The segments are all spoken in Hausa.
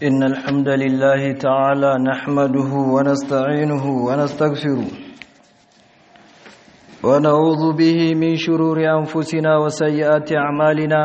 إن الحمد لله تعالى نحمده ونستعينه ونستغفره ونعوذ به من شرور أنفسنا وسيئات أعمالنا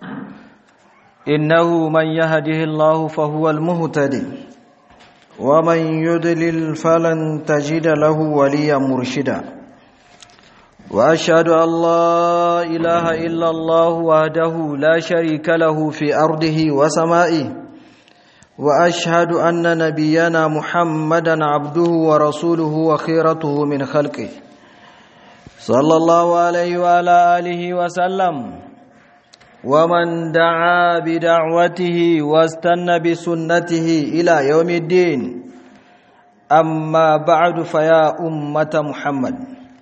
إنه من يهده الله فهو المهتدي ومن يدلل فلن تجد له وليا مرشدا وأشهد أن لا إله إلا الله وحده لا شريك له في أرضه وسمائه واشهد ان نبينا محمدا عبده ورسوله وخيرته من خلقه صلى الله عليه وعلى اله وسلم ومن دعا بدعوته واستنى بسنته الى يوم الدين اما بعد فيا امه محمد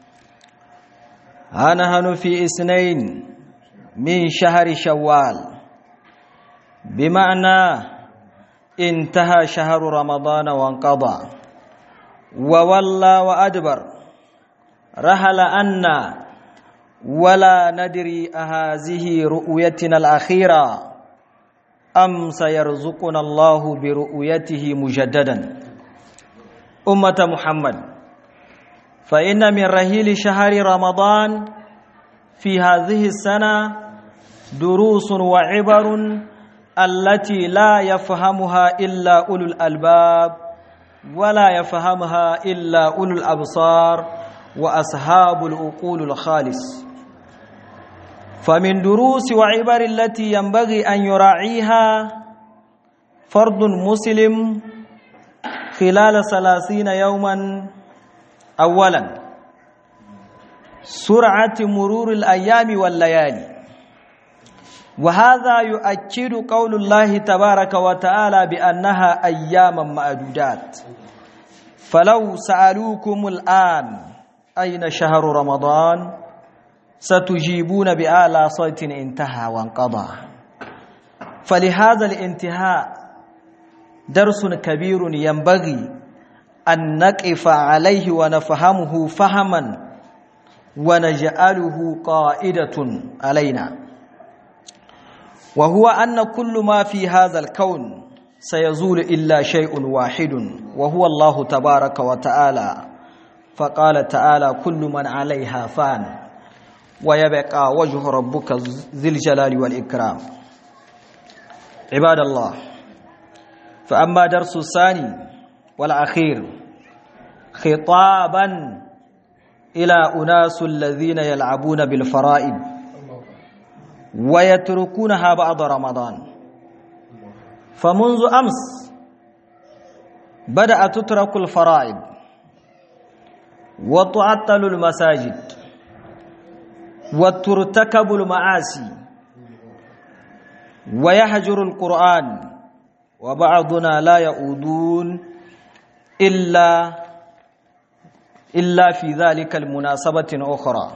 ها نحن في اثنين من شهر شوال بمعنى انتهى شهر رمضان وانقضى وولى وأدبر رحل أنا ولا ندري أهذه رؤيتنا الأخيرة أم سيرزقنا الله برؤيته مجددا أمة محمد فإن من رهيل شهر رمضان في هذه السنة دروس وعبر التي لا يفهمها إلا أولو الألباب ولا يفهمها إلا أولو الأبصار وأصحاب العقول الخالص فمن دروس وعبر التي ينبغي أن يراعيها فرد مسلم خلال ثلاثين يوما أولا سرعة مرور الأيام والليالي وهذا يؤكد قول الله تبارك وتعالى بأنها أياما معدودات فلو سألوكم الآن أين شهر رمضان ستجيبون بآلى صوت انتهى وانقضى فلهذا الانتهاء درس كبير ينبغي أن نقف عليه ونفهمه فهما ونجعله قائدة علينا وهو أن كل ما في هذا الكون سيزول إلا شيء واحد وهو الله تبارك وتعالى فقال تعالى كل من عليها فان ويبقى وجه ربك ذي الجلال والإكرام عباد الله فأما درس الثاني والأخير خطابا إلى أناس الذين يلعبون بالفرائض ويتركونها بعد رمضان فمنذ أمس بدأ تترك الفرائض وتعطل المساجد وترتكب المعاصي ويهجر القرآن وبعضنا لا يؤودون إلا إلا في ذلك المناسبة أخرى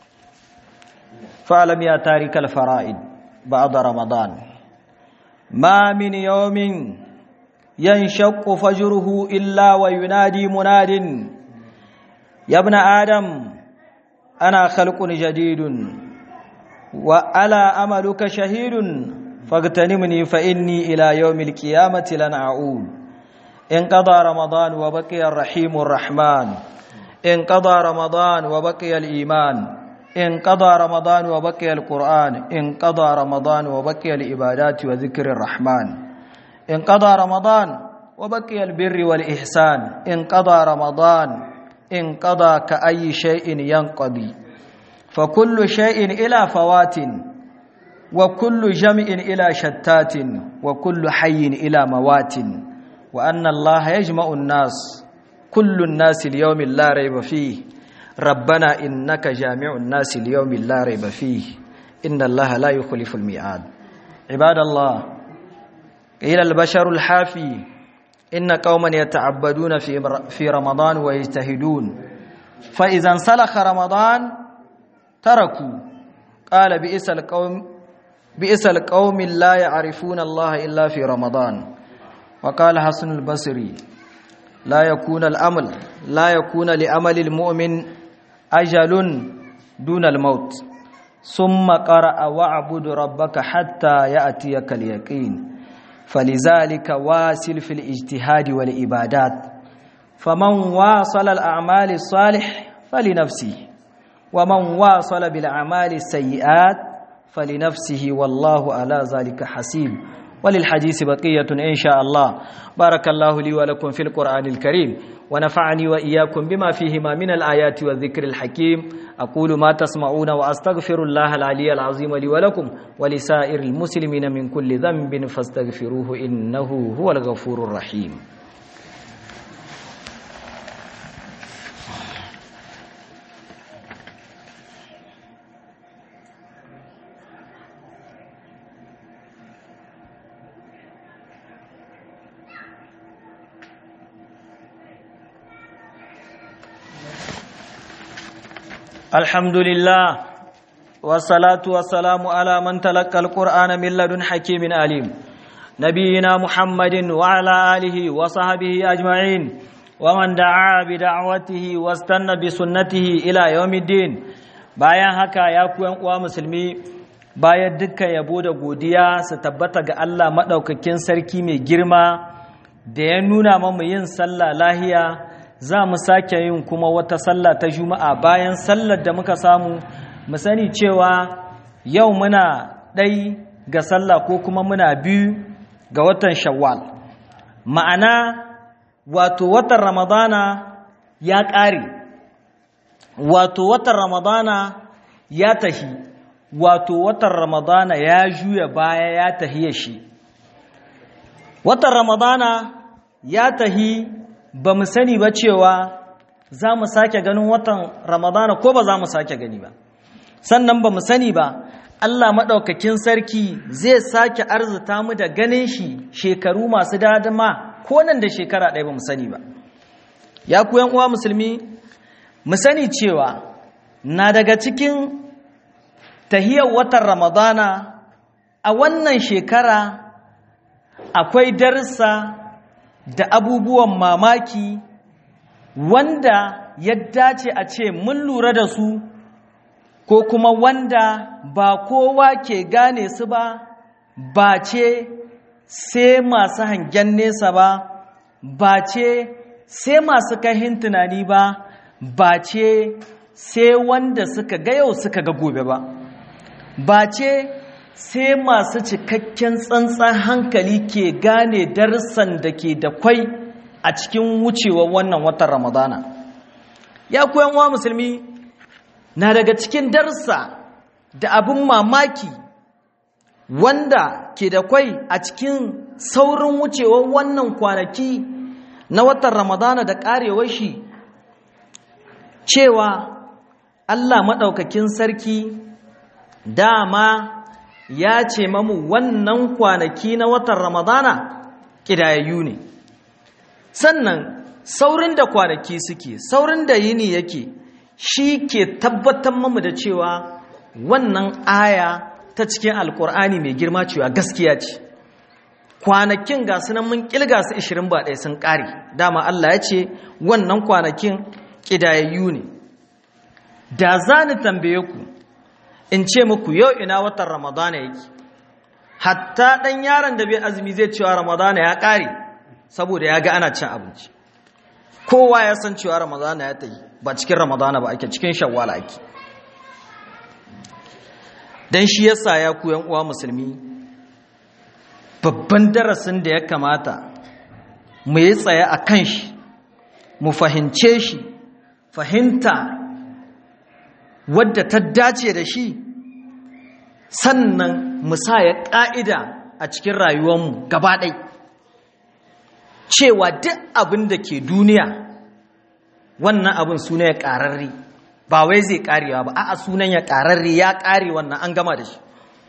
فاعلم يا تارك الفرائض بعد رمضان ما من يوم ينشق فجره إلا وينادي مناد يا ابن آدم أنا خلق جديد وألا أملك شهيد فاغتنمني فإني إلى يوم القيامة لن أعود انقضى رمضان وبقي الرحيم الرحمن انقضى رمضان وبقي الإيمان انقضى رمضان وبقي القرآن انقضى رمضان وبقي العبادات وذكر الرحمن انقضى رمضان وبقي البر والإحسان انقضى رمضان انقضى كأي شيء ينقضي فكل شيء إلى فوات وكل جمع إلى شتات وكل حي إلى موات وأن الله يجمع الناس كل الناس اليوم لا ريب فيه ربنا إنك جامع الناس اليوم لا ريب فيه إن الله لا يخلف الميعاد عباد الله إلى البشر الحافي إن قوما يتعبدون في في رمضان ويجتهدون فإذا انسلخ رمضان تركوا قال بئس القوم بئس القوم لا يعرفون الله إلا في رمضان وقال حسن البصري لا يكون الأمل لا يكون لأمل المؤمن أجل دون الموت ثم قرأ واعبد ربك حتى يأتيك اليقين فلذلك واصل في الاجتهاد والعبادات فمن واصل الأعمال الصالح فلنفسه ومن واصل بالأعمال السيئات فلنفسه والله على ذلك حسيب وللحديث بقية إن شاء الله بارك الله لي ولكم في القرآن الكريم ونفعني وإياكم بما فيهما من الآيات والذكر الحكيم أقول ما تسمعون وأستغفر الله العلي العظيم لي ولكم ولسائر المسلمين من كل ذنب فاستغفروه إنه هو الغفور الرحيم الحمد لله والصلاة والسلام على من تلقى القرآن من لدن حكيم عليم نبينا محمد وعلى آله وصحبه أجمعين ومن دعا بدعوته واستنى بسنته إلى يوم الدين bayan haka ya ku uwa musulmi bayan dukkan yabo da godiya su tabbata ga Allah maɗaukakin sarki mai girma da ya nuna mamu yin sallah lahiya za mu sake yin kuma wata sallah ta juma'a bayan sallar da muka samu mu sani cewa yau muna ɗai ga sallah ko kuma muna biyu ga watan shawwal ma'ana wato watan ramadana ya ƙare wato watan ramadana ya tahi wato watan ramadana ya juya baya ya tahi ya shi watan ramadana ya tahi ba mu sani ba cewa za mu sake ganin watan ramadana ko ba za mu sake gani ba sannan ba mu sani ba Allah maɗaukakin sarki zai sake arzuta mu da ganin shi shekaru masu dadama ko nan da shekara ɗaya ba mu sani ba ya ku uwa musulmi mu sani cewa na daga cikin tahiyar watan ramadana a wannan shekara akwai darussa da abubuwan mamaki wanda ya dace a ce mun lura da su ko kuma wanda ba kowa ke gane su ba ba ce sai masu hangen nesa ba ba ce sai masu kahin tunani ba ba ce sai wanda suka ga yau suka ga gobe ba ba ce sai masu cikakken tsantsan hankali ke gane darussan da ke da kwai a cikin wucewar wannan watan ramadana ya koyan wa musulmi na daga cikin darussa da abin mamaki wanda ke da kwai a cikin saurin wucewar wannan kwanaki na watan ramadana da karewar shi cewa allah maɗaukakin sarki dama ya ce mamu wannan kwanaki na watan ramadana ƙidayayyu ne sannan saurin da kwanaki suke saurin da yini yake shi ke tabbatar mamu da cewa wannan aya ta cikin alkur'ani mai girma cewa gaskiya ce kwanakin ga sunan mun kilga su 20 ba ɗaya sun ƙare dama Allah ya ce wannan kwanakin ƙidayayyu ne da za ni tambaye ku in ce muku yau ina watan ramadana yake hatta ɗan yaron da bai azumi zai cewa ramadana ya ƙare saboda ya ga ana cin abinci kowa ya san cewa ramadana ya ta yi ba cikin ramadana ba ake cikin shawwala ake don shi yasa ya ku uwa musulmi babban darasin da ya kamata mu yi tsaye a kan shi mu fahimce shi fahimta wadda ta dace da shi sannan mu sa ya ƙa'ida a cikin rayuwarmu gaba ɗai cewa duk abin da ke duniya wannan abin suna ya ƙararri ba wai zai ƙarewa ba a'a sunan ya ƙararri ya ƙare wannan an gama da shi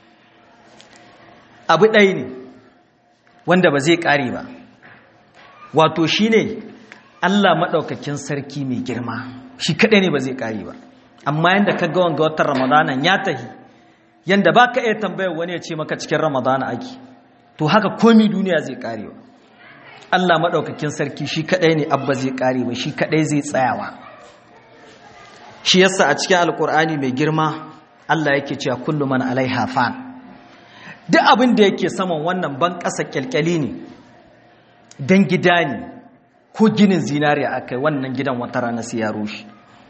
abu ɗaya ne wanda ba zai ƙare ba wato shi ne allah maɗaukakin sarki mai girma shi kaɗai ne ba zai ƙare ba amma yadda ka ga wanga watan ramadanan ya tahi yadda ba ka iya tambayar wani ya ce maka cikin ramadana ake to haka komi duniya zai ƙarewa allah maɗaukakin sarki shi kaɗai ne abba zai ƙare ba shi kaɗai zai tsayawa shi yasa a cikin alkur'ani mai girma Allah yake cewa kullu man alaiha fan duk abin da yake saman wannan ban ƙasa kyalkyali ne don gida ne ko ginin zinariya aka yi wannan gidan wata rana sai ya rushe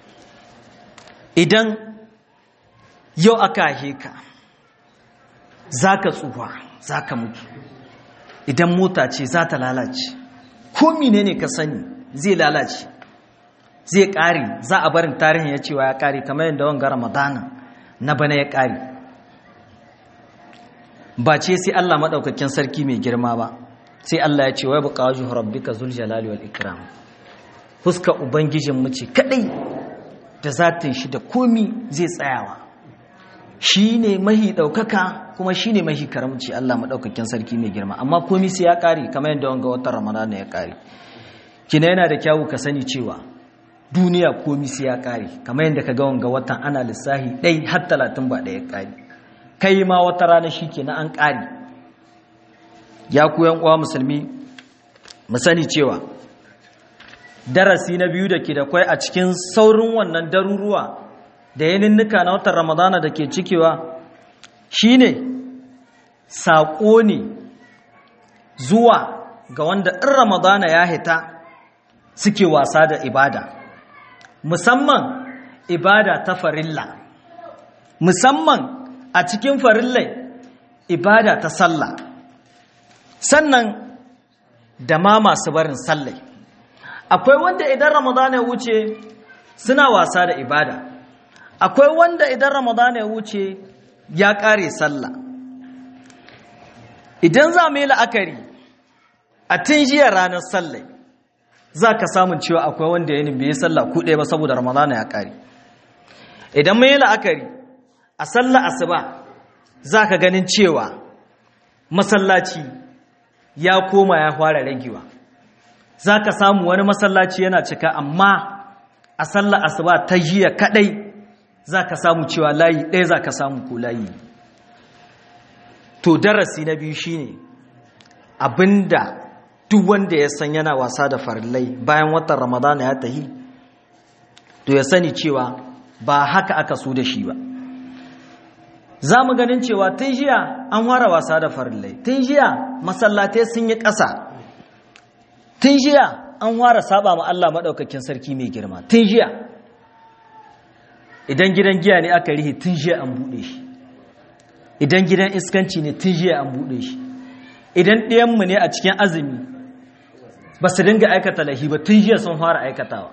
idan yau aka haihe ka za ka tsuwa za ka mutu idan mota ce za ta lalace ko mine ne ka sani zai lalace zai ƙare za a barin tarihin ya cewa ya ƙare kamar yadda wanga ramadana na bana ya ƙare ba ce sai Allah maɗaukakin sarki mai girma ba sai Allah ya ce wai buƙa wajen rabbika zul jalali wal ikram fuska ubangijin mu ce kadai da zatin shi da komi zai tsayawa shi ne mahi ɗaukaka kuma shi ne mahi karamci Allah maɗaukakin sarki mai girma amma komi sai ya ƙare kamar yadda wanga watan ramadana ya ƙare kina yana da kyawu ka sani cewa duniya komi sai ya ƙare kamar yadda ka ga wanga watan ana lissahi ɗai har talatin ba ɗaya ƙare kai ma wata rana shi ke na an ƙari ya ku uwa musulmi mu sani cewa darasi na biyu da ke da kwai a cikin saurin wannan daruruwa da yaninnika na watan ramadana da ke cikewa shine saƙo ne zuwa ga wanda in ramadana ya hita suke wasa da ibada musamman ibada ta farilla musamman a cikin farillai ibada ta sallah sannan da ma masu barin sallai akwai wanda idan ramadan ya wuce suna wasa da ibada akwai wanda idan ramadan ya wuce ya kare sallah idan za mu yi la'akari a tun jiya ranar sallai za ka samun cewa akwai wanda ya bai yi sallah kuɗe ba saboda ramadan ya kare idan mu yi la'akari a sallah asuba za ka ganin cewa masallaci ya koma ya fara ragewa za ka samu wani masallaci yana cika amma a sallah asuba ta jiya kadai za ka samu cewa layi ɗaya za ka samu ko layi to darasi na biyu shine abinda duk wanda ya san yana wasa da farillai bayan watan ramadana ya tahi to ya sani cewa ba haka aka so da shi ba za mu ganin cewa tun jiya an ware wasa da farillai tun jiya masallatai sun yi ƙasa tun jiya an ware saba ma Allah maɗaukakin sarki mai girma tun jiya idan gidan giya ne aka rihe tun jiya an buɗe shi idan gidan iskanci ne tun jiya an buɗe shi idan ɗayanmu ne a cikin azumi ba su dinga aikata lahi ba tun jiya sun fara aikatawa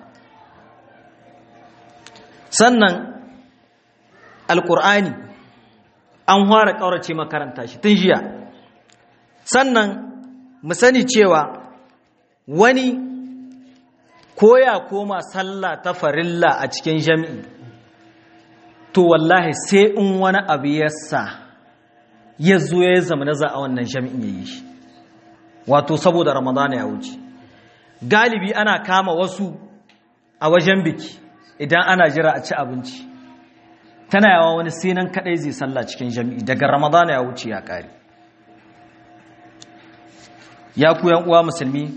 sannan alƙur'ani an fara ƙaurace makaranta shi tun jiya sannan mu sani cewa wani koya koma sallah ta farilla a cikin jami'i to wallahi sai in wani abu ya sa ya zo ya zama na za a wannan jami'in ya yi shi wato saboda ramadana ya wuce galibi ana kama wasu a wajen biki idan ana jira a ci abinci tana yawa wani sinan kadai zai salla cikin jami'i daga ramadana ya wuce ya kare ya ku uwa musulmi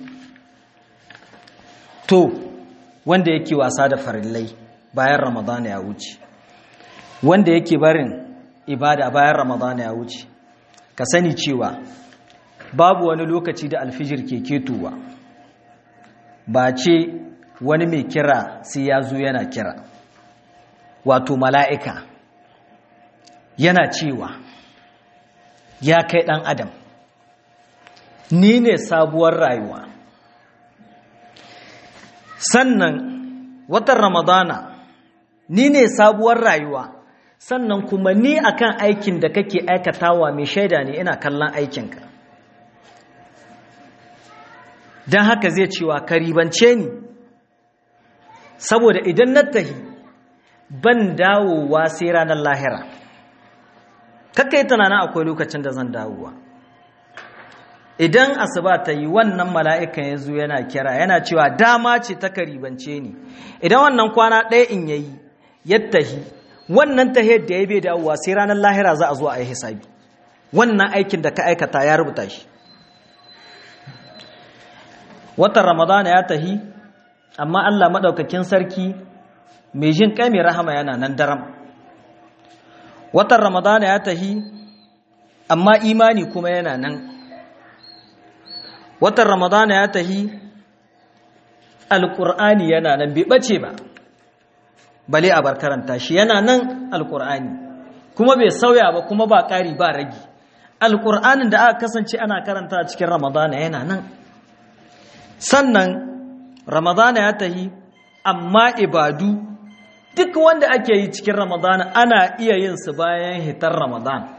to wanda yake wasa da farillai bayan ramadana ya wuce wanda yake barin ibada bayan ramadana ya wuce ka sani cewa babu wani lokaci da alfijir ke ketowa ba ce wani mai kira sai ya zo yana kira wato mala'ika yana cewa ya kai ɗan adam ni ne sabuwar rayuwa sannan watan ramadana ni ne sabuwar rayuwa sannan kuma ni akan aikin da kake aikatawa mai shaida ne ina kallon aikinka don haka zai cewa karibance ni saboda idan na tahi ban dawowa sai ranar lahira kakkai tunanin akwai lokacin da zan dawowa idan asuba ta yi wannan mala'ikan ya zo yana kira yana cewa dama ce ta karibance ni idan wannan kwana ɗaya in yayi yattahi wannan tahiyar da ya bai dawowa sai ranar lahira za a zo a yi hisabi wannan aikin da ka aikata ya rubuta shi watan ramadana ya tahi amma allah maɗaukakin sarki mai jin kai mai rahama yana nan daram watan ramadana ya tahi amma imani kuma yana nan watan ramadana ya tahi alƙur'ani yana nan bai ɓace ba bale a bar karanta shi yana nan alƙur'ani kuma bai sauya ba kuma ba ƙari ba ragi alƙur'anin da aka kasance ana karanta cikin ramadana yana nan sannan ramadana ya tahi amma ibadu duk wanda ake yi cikin ramadana ana iya yin su bayan hitar ramadan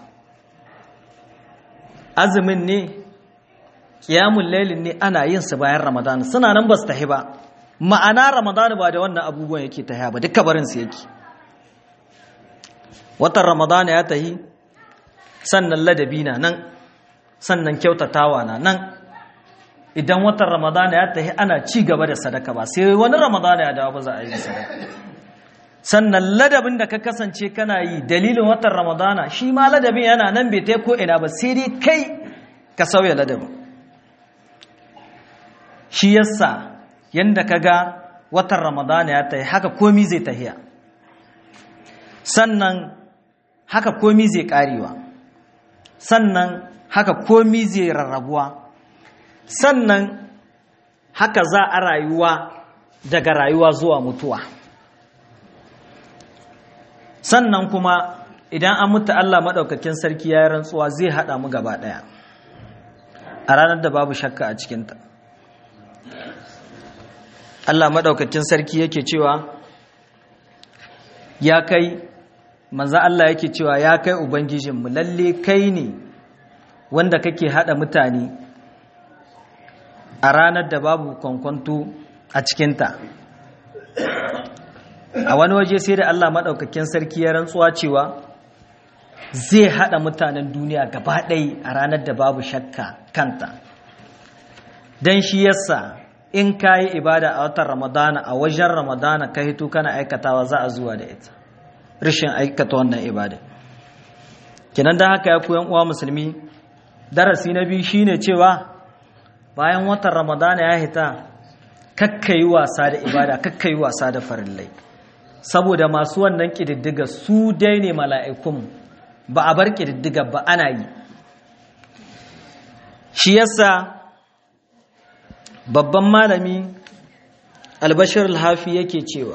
azumin ne kiyamun lailin ne ana yin su bayan ramadana suna nan ba su tahi ba ma'ana ramadana ba da wannan abubuwan yake tahi ba duka barin su yake watan ramadana ya tahi sannan ladabi na nan sannan kyautatawa na nan idan watan ramadana ya tahi ana ci gaba da sadaka ba sai wani ramadana ya dawo ba za a yi sadaka sannan ladabin da ka kasance kana yi dalilin watan ramadana shi ma ladabin yana nan bai ta ko ina ba sai dai kai ka sauya ladabin shi yasa yanda ka ga watan ramadana ya tahi haka komi zai tahiya sannan haka komi zai karewa sannan haka komi zai rarrabuwa sannan haka za a rayuwa daga rayuwa zuwa mutuwa sannan kuma idan an mutu Allah maɗaukakin sarki ya yi rantsuwa zai haɗa mu gaba ɗaya a ranar da babu shakka a cikinta Allah maɗaukakin sarki yake cewa ya kai manza Allah yake cewa ya kai Ubangijinmu lalle kai ne wanda kake haɗa mutane a ranar da babu kwankwanto a cikinta a wani waje sai da Allah maɗaukakin sarki ya rantsuwa cewa zai haɗa mutanen duniya gaba ɗai a ranar da babu shakka kanta don shi yasa in ka yi ibada a watan ramadana a wajen ramadana ka hito kana aikatawa za a zuwa da ita rashin aikata wannan ibada kinan da haka ya koyan uwa musulmi darasi na biyu shine cewa bayan watan ramadana ya hita kakkayi wasa da ibada kakkayi wasa da farillai saboda masu wannan ƙididdiga su dai ne mala'ikun ba a bar ƙididdiga ba ana yi shi yasa babban malami albashir alhafi yake cewa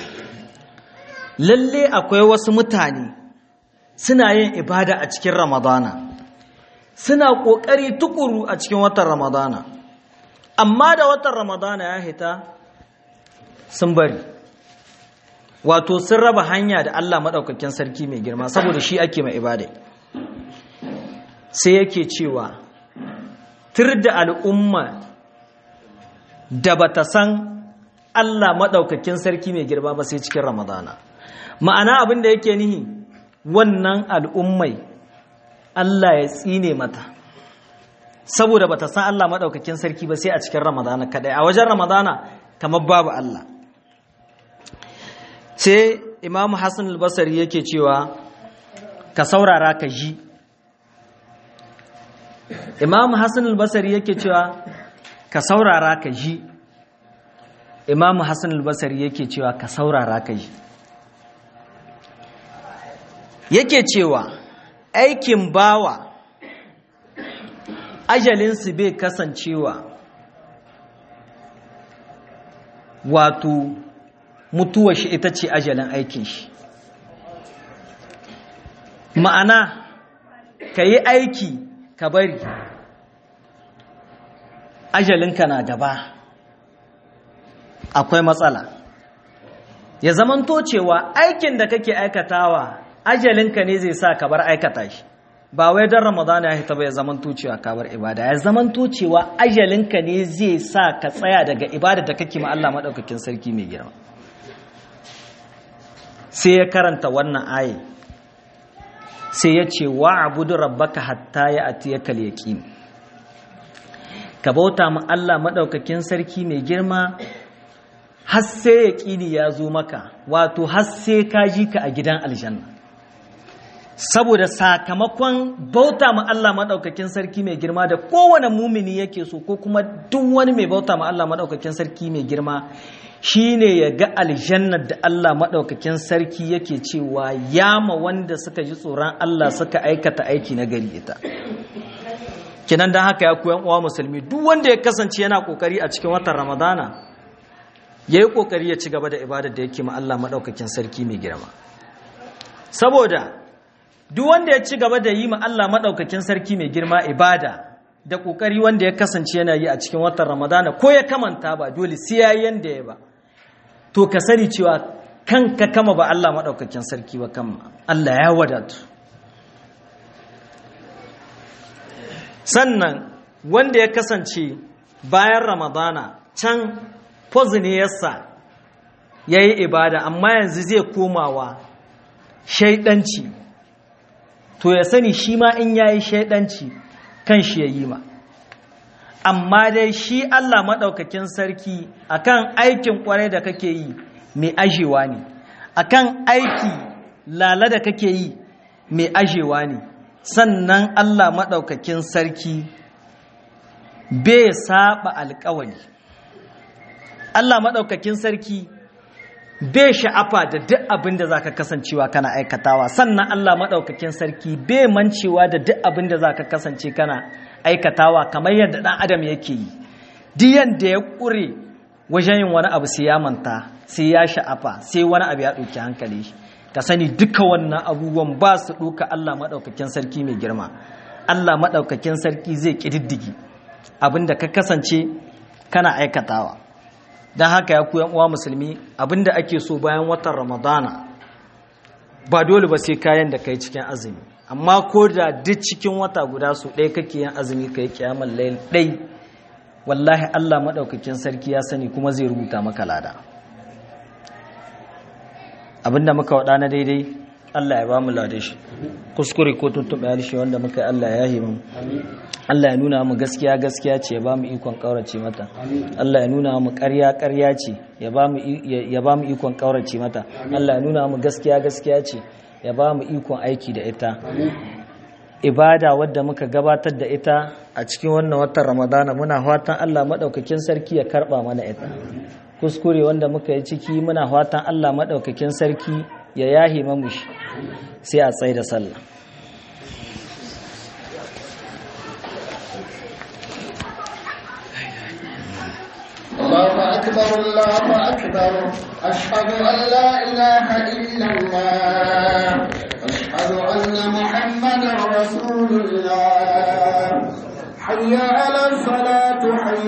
lalle akwai wasu mutane suna yin ibada a cikin ramadana suna ƙoƙari tukuru a cikin watan ramadana amma da watan ramadana ya hita sun bari wato sun raba hanya da Allah maɗaukakin sarki mai girma saboda shi ake mai ibada sai yake cewa tur da al'umma da bata san Allah maɗaukakin sarki mai girma ba sai cikin ramadana ma'ana abin da yake nihi wannan al'ummai Allah ya tsine mata saboda bata san Allah maɗaukakin sarki ba sai a cikin ramadana kaɗai a wajen ramadana kamar babu Allah sai imam hassan albasari yake cewa ka saurara ka ji imam hassan albasari yake cewa ka saurara ka ji imam hassan albasari yake cewa ka saurara ka ji yake cewa aikin bawa ajalinsu bai kasancewa wato mutuwar shi ita ce ajalin aikin shi ma'ana ka yi aiki ka bari ajalinka na gaba akwai matsala ya zamanto cewa aikin da kake aikatawa ajalinka ne zai sa ka bar aikata shi ba wai don ramadana ya hita ba ya zamanto cewa ka bar ibada ya zamanto cewa ajalinka ne zai sa ka tsaya daga ibada da kake ma Allah maɗaukakin sarki mai girma sai ya karanta wannan aye sai ya ce wa abudu rabbaka hatta ya atiyaka yaqin ka bauta ma Allah madaukakin sarki mai girma har sai yaqini ya zo maka wato har sai ka ji ka a gidan aljanna saboda sakamakon bauta ma Allah maɗaukakin sarki mai girma da kowane mumini yake so ko kuma duk wani mai bauta ma Allah maɗaukakin sarki mai girma shine ya ga aljannar da Allah maɗaukakin sarki yake cewa yama wanda suka ji tsoron Allah suka aikata aiki na gari ita kinan don haka ya koyan uwa musulmi duk wanda ya kasance yana kokari a cikin watan ramadana ya yi kokari ya ci gaba da ibadar da yake ma Allah maɗaukakin sarki mai girma saboda duk wanda ya ci gaba da yi ma Allah maɗaukakin sarki mai girma ibada da ƙoƙari wanda ya kasance yana yi a cikin watan ramadana ko ya kamanta ba dole sai ya yanda ya ba to ka sani cewa kanka kama ba Allah maɗaukakin sarki ba kama Allah ya wadatu sannan wanda ya kasance bayan ramadana can ne yasa ya yi ibada amma yanzu zai komawa shaidanci to ya sani shi ma in ya yi shaidanci kan shi ya yi ma amma dai shi Allah maɗaukakin sarki akan aikin ƙwarai da kake yi mai ajewa ne akan aiki lala da kake yi mai ajewa ne sannan Allah maɗaukakin sarki bai saba alƙawali Allah maɗaukakin sarki bai sha'afa da duk abin da za ka kasancewa kana aikatawa sannan Allah maɗaukakin sarki bai mancewa da duk abin da za ka kasance kana aikatawa kamar yadda ɗan adam yake yi duk yadda ya ƙure wajen yin wani abu sai ya manta sai ya sha'afa sai wani abu ya ɗauki hankali ka sani duka wannan abubuwan ba su ɗauka Allah maɗaukakin sarki mai girma Allah maɗaukakin sarki zai ƙididdigi abin da ka kasance kana aikatawa don haka ya ku uwa musulmi abinda ake so bayan watan ramadana ba dole ba sai kayan da kai cikin azumi amma ko da duk cikin wata guda su ɗaya kake yin azumi kai kiyamar layl ɗai wallahi Allah maɗaukakin sarki ya sani kuma zai rubuta maka lada abinda muka waɗa na daidai Allah ya ba mu lade shi kuskure ko tuntuɓe harshe wanda muka yi Allah ya yi mu Allah ya nuna mu gaskiya gaskiya ce ya ba mu ikon ƙaurace mata Allah ya nuna mu ƙarya ƙarya ce ya ba mu ikon ƙaurace mata Allah ya nuna mu gaskiya gaskiya ce ya ba mu ikon aiki da ita ibada wadda muka gabatar da ita a cikin wannan watan ramadana muna fatan Allah maɗaukakin sarki ya karɓa mana ita kuskure wanda muka yi ciki muna fatan Allah maɗaukakin sarki ya yahi mamushi sai a tsaye da sallah الله أكبر الله أكبر أشهد أن لا إله إلا الله أشهد أن محمدا رسول الله حي على الصلاة